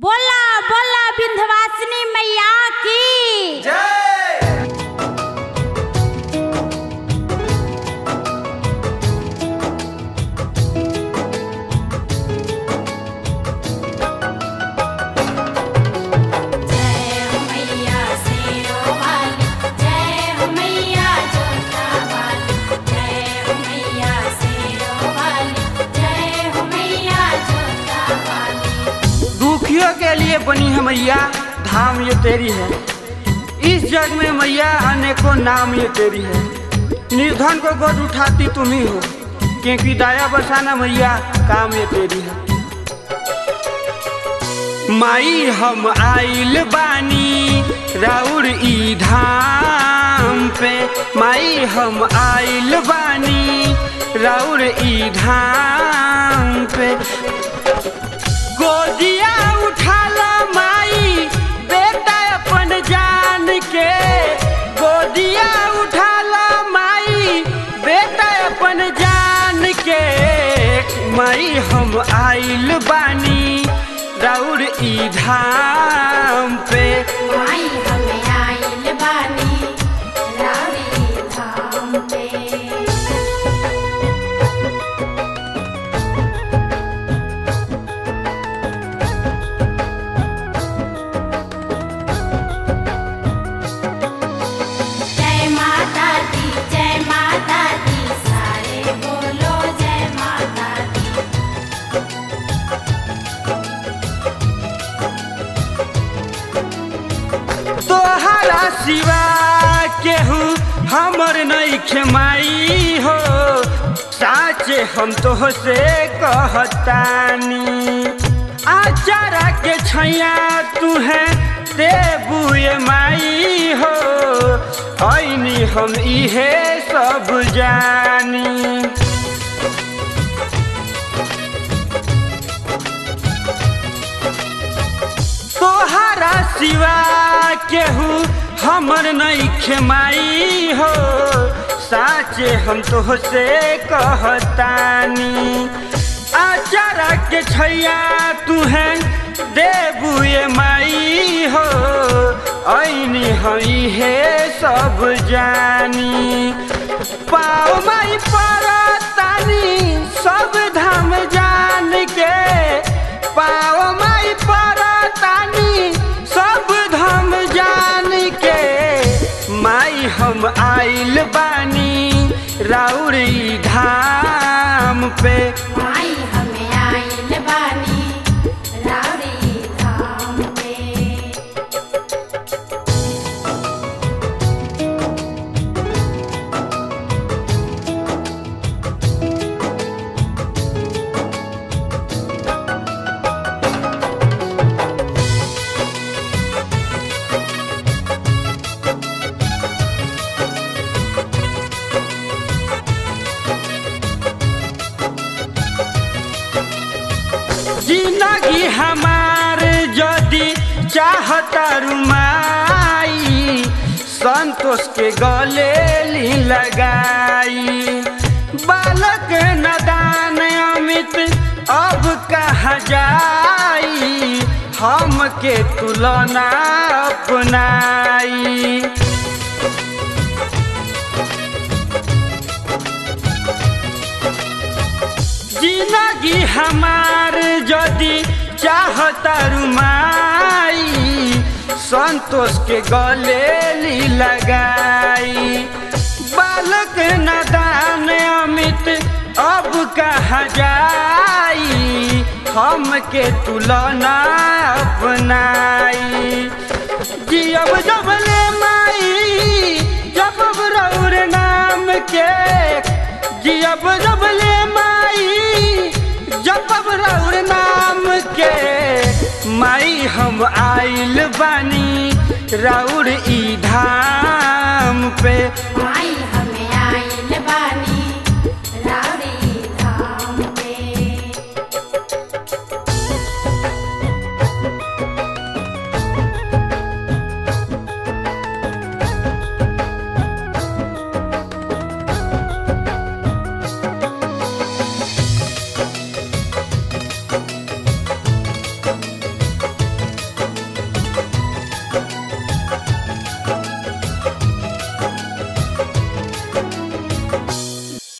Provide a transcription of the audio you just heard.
बोला बोला विंध्यवासिनी मैया की जय हो मैया शेरो वाली जय हो मैया जोता वाली जय हो मैया शेरो वाली जय हो मैया जोता वाली दुखियों के लिए बनी है मैया धाम ये तेरी है इस जग में मैया अनेकों नाम ये तेरी है निर्धन को गोद उठाती तुम ही हो क्योंकि दया बसाना मैया काम ये तेरी है माई हम आइल बानी राउर ई धाम पे माई हम आइल बानी राउर ई धाम पे गोदिया उठाला माई बेटा अपन जान के गोदिया उठाला माई बेटा अपन जान के माई हम आइल बानी राउर ई धाम पे माई हमें आइल बानी राउरी धाम पे जय माता दी जय माता दी सारे बोलो जय माता दी तोहरा सिवा केहू हमर नहीं माई हो साचे हम तो से कहतानी आचारा के छैया तू है देबुए माई हो ऐनी हम इहे सब जानी तोहरा सिवा केहू हमर नहीं खेमाई हो साचे हम तो से कहतानी आचारा के छैया तू है देबुए माई हो ऐनी हई है सब जानी पाओ माई परतानी सब धाम जान के पाओ माई परतानी सब धाम जान के माई हम आइल बानी राउरी धाम पे माई हमें आइल बानी राउरी धाम पे जिंदगी हमार यदि चाहता रुमाई संतोष के गले ली लगाई बालक नदान अमित अब कहा जाई हम के तुलना अपनाई जिंदगी हमार यदि चाहता रुमाई संतोष के गले ली लगाई बालक नदान अमित अब कहा जाई हम के तुलना अपनाई जियब जबले माई जब रौर नाम के जियब जबले माई जब रौर नाम के माई हम आइल बानी राउर ई धाम पे माई